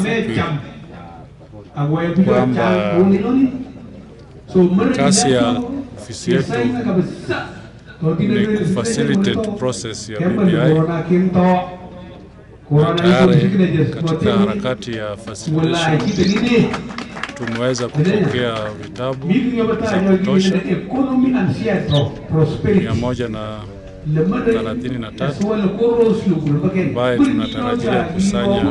kifupi kwamba kazi ya ofisi yetu ni kufacilitate process ya BBI na tayari katika harakati ya facilitation tumeweza kupokea vitabu za kutosha mia moja na thelathini na tatu ambaye tunatarajia kusanya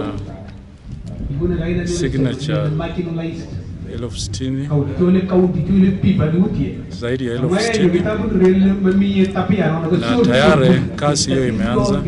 signature elfu sitini zaidi ya elfu sitini na tayari kazi hiyo imeanza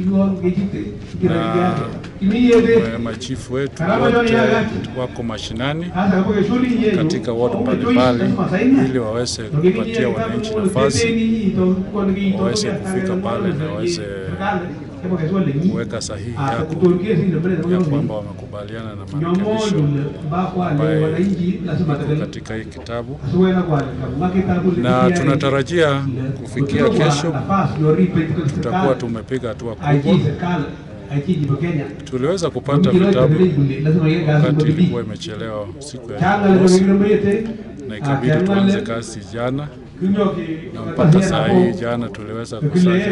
na eh, machifu wetu wote wako mashinani katika ward mbalimbali ili waweze kupatia wananchi nafasi waweze kufika pale na waweze kuweka sahihi yako ya kwamba wamekubaliana na marekebisho ambayo iko katika hii kitabu, na tunatarajia kufikia kesho tutakuwa tumepiga hatua kubwa. Tuliweza kupata vitabu wakati ilikuwa imechelewa siku ya Jumamosi, na ikabidi tuanze kazi jana, na mpaka saa hii jana tuliweza kusanya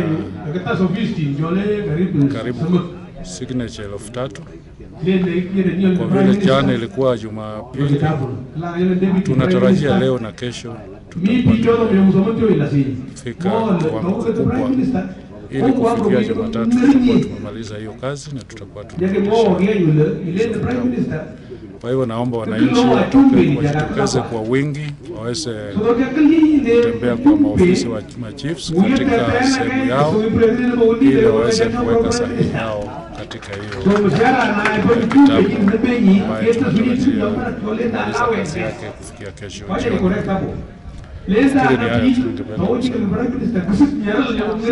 karibu signature elfu tatu kwa vile jana ilikuwa Jumapili. Tunatarajia leo na kesho tutapata fika kiwango kikubwa ili kufikia Jumatatu tutakuwa tumemaliza hiyo kazi na tutakuwa tumeisha. Kwa hivyo naomba wananchi watoke- wajitokeze kwa wingi waweze kutembea kwa maofisi wa machiefs katika sehemu yao ili waweze kuweka sahihi yao katika hiyo kitabu ambayo tunatarajia kumaliza kazi yake kufikia kesho jioni. Nafikiri ni hayo tu ningependa kusema.